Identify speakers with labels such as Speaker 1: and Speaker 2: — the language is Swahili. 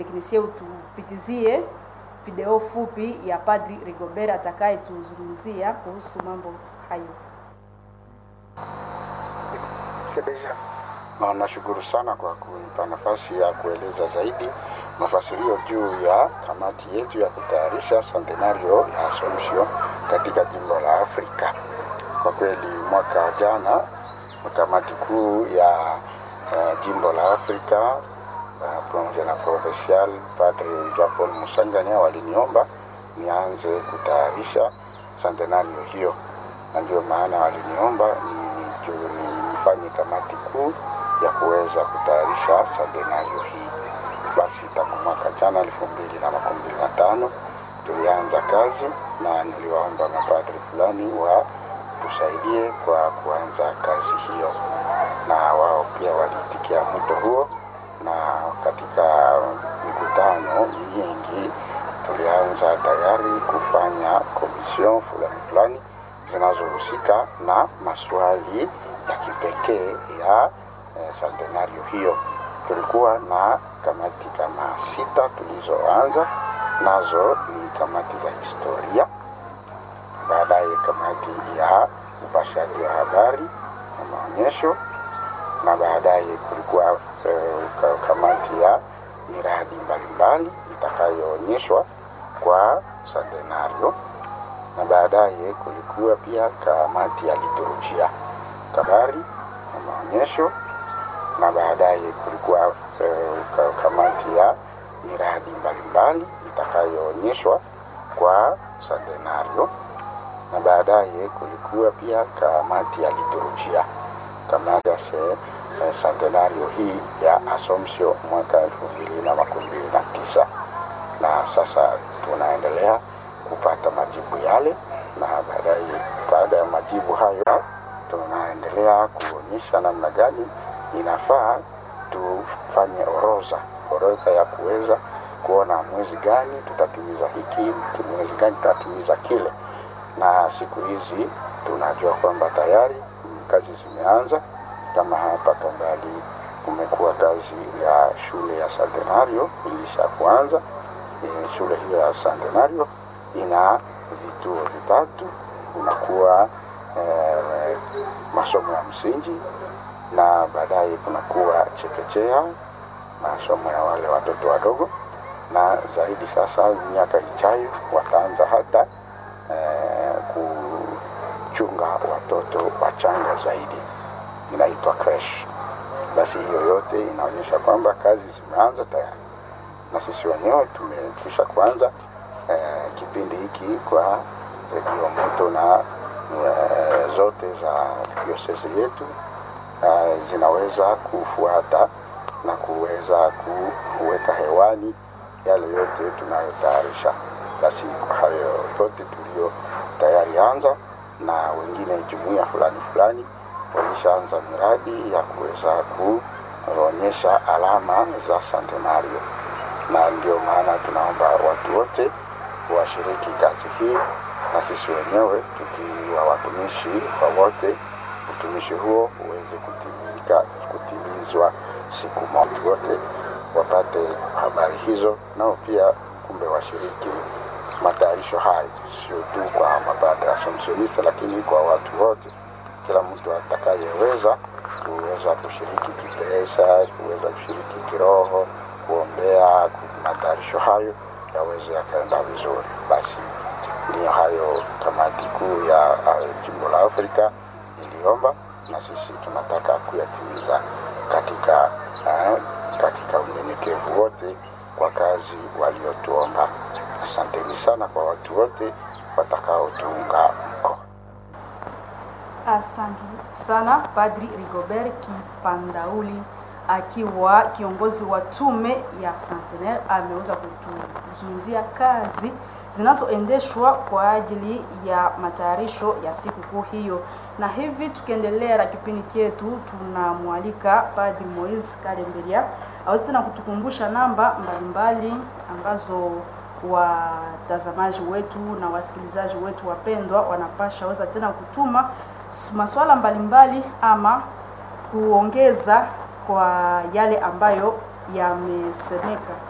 Speaker 1: teknisie utupitizie video fupi ya Padri Rigobert atakayetuzungumzia kuhusu mambo hayo.
Speaker 2: Na nashukuru sana kwa kunipa nafasi ya kueleza zaidi mafasirio juu ya kamati yetu ya kutayarisha centenario ya Assumption katika jimbo la Afrika. Kwa kweli mwaka jana kamati kuu ya uh, jimbo la Afrika uh, pamoja na provincial Padre Jean Paul Musanganya waliniomba nianze kutayarisha centenario hiyo, na ndio maana waliniomba nifanye kamati kuu ya kuweza kutayarisha centenario hii. Basi tangu mwaka jana elfu mbili na makumi mbili na tano tulianza kazi na niliwaomba mapadri fulani wa tusaidie kwa kuanza kazi hiyo, na wao pia waliitikia mwito huo, na katika mikutano mingi tulianza tayari kufanya komision fulani fulani zinazohusika na maswali ya kipekee ya eh, centenario hiyo. Tulikuwa na kamati kama sita tulizoanza nazo, ni kamati za historia, baadaye kamati ya upashaji wa habari na maonyesho, na baadaye kulikuwa eh, kamati ya miradi mbalimbali itakayoonyeshwa kwa centenario, na baadaye kulikuwa pia kamati ya liturujia habari na maonyesho na baadaye kulikuwa uh, kamati ya miradi mbalimbali itakayoonyeshwa kwa centenario, na baadaye kulikuwa pia kamati ya liturujia kamati ya uh, centenario hii ya Assumption mwaka elfu mbili na makumi mbili na tisa na sasa tunaendelea kupata majibu yale, na baadaye baada ya majibu hayo tunaendelea kuonyesha namna gani inafaa tufanye orodha orodha ya kuweza kuona mwezi gani tutatimiza hiki, mwezi gani tutatimiza kile. Na siku hizi tunajua kwamba tayari kazi zimeanza. Kama hapa Kambali kumekuwa kazi ya shule ya Centenario ilisha kuanza. E, shule hiyo ya Centenario ina vituo vitatu, unakuwa e, masomo ya msingi na baadaye kunakuwa chekechea, masomo ya wale watoto wadogo, na zaidi sasa miaka ijayo wataanza hata eh, kuchunga watoto wachanga zaidi, inaitwa crash. Basi hiyo yote inaonyesha kwamba kazi zimeanza tayari, na sisi wenyewe tumekwisha kuanza eh, kipindi hiki kwa redio moto na eh, zote za diosesi yetu Uh, zinaweza kufuata na kuweza kuweka hewani yale yote tunayotayarisha. Basi kwa hayo yote tulio tayari anza, na wengine jumuiya fulani fulani walishaanza miradi ya kuweza kuonyesha alama za centenario, na ndio maana tunaomba watu wote washiriki kazi hii, na sisi wenyewe tukiwa watumishi wa wote utumishi huo uweze kutimika kutimizwa siku moja, wote wapate habari hizo, nao pia kumbe washiriki matayarisho hayo, sio tu kwa mapadre Assumptionista, lakini kwa watu wote, kila mtu atakayeweza kuweza kushiriki kipesa, kuweza kushiriki kiroho, kuombea matayarisho hayo yaweze yakaenda vizuri. Basi ndiyo hayo kamati kuu ya jimbo la Afrika iliomba na sisi tunataka kuyatimiza katika eh, katika unyenyekevu wote kwa kazi waliotuomba. Asanteni sana kwa watu wote watakaotuunga mkono.
Speaker 1: Asante sana Padri Rigobert Kipandauli akiwa kiongozi wa tume ya Centenaire ameweza kutuzungumzia kazi zinazoendeshwa kwa ajili ya matayarisho ya sikukuu hiyo. Na hivi tukiendelea na kipindi chetu, tunamwalika Padri Moise Kalemberia aweze tena kutukumbusha namba mbalimbali ambazo watazamaji wetu na wasikilizaji wetu wapendwa wanapasha weza tena kutuma maswala mbalimbali ama kuongeza kwa yale ambayo yamesemeka.